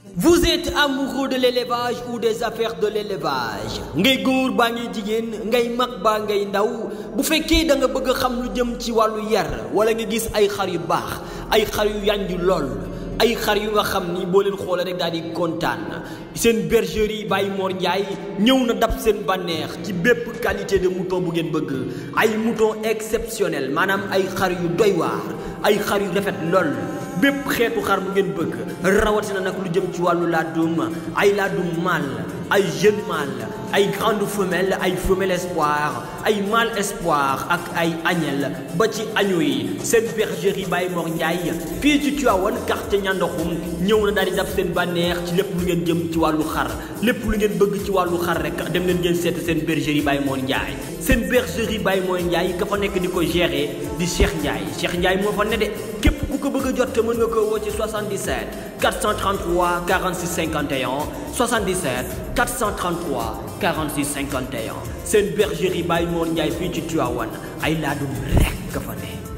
Vous êtes amoureux de l'élevage ou des affaires de l'élevage ngay góor baa ngay jigéen ngay mag baa ngay ndaw bu fekkee da nga bëgg a xam lu jëm ci wàllu yar wala nga gis ay xar yu baax ay xar yu yànju lool ay xar yu nga xam ni boo leen xoolee rek daal di kontaan seen bergerie Baye Mor Ndiaye ñëw na dab seen bànneex ci bépp qualité de mouton bu ngeen bëgg ay mouton exceptionnel maanaam ay xar yu doy waar ay xar yu rafet lool bépp xeetu xar bu ngeen bëgg rawatina nag lu jëm ci wàllu laadum ay laadum mâle ay jeune mâle ay grande femelle ay femelle espoir ay mâle espoir ak ay agnelle ba ci agneau yi seen bergerie Baye Mor Ndiaye fii ci Tivaouane quartier Ñandoxum ñëw na daal di dab seen bànneex ci lépp lu ngeen jëm ci wàllu xar lépp lu ngeen bëgg ci wàllu xar rek dem leen ngeen seet seen bergerie Baye Mor Ndiaye seen bergerie Baye Mor Ndiaye ka fa nekk di ko gérer di Cheikh Ndiaye Cheikh Ndiaye moo fa ne de képp ku ko bëgg a jot mën nga ko woo ci 77 433 46 51 77 433 46 51 seen bergerie Baye Mor Ndiaye fii ci Tivaouane ay laadum rek ka fa ne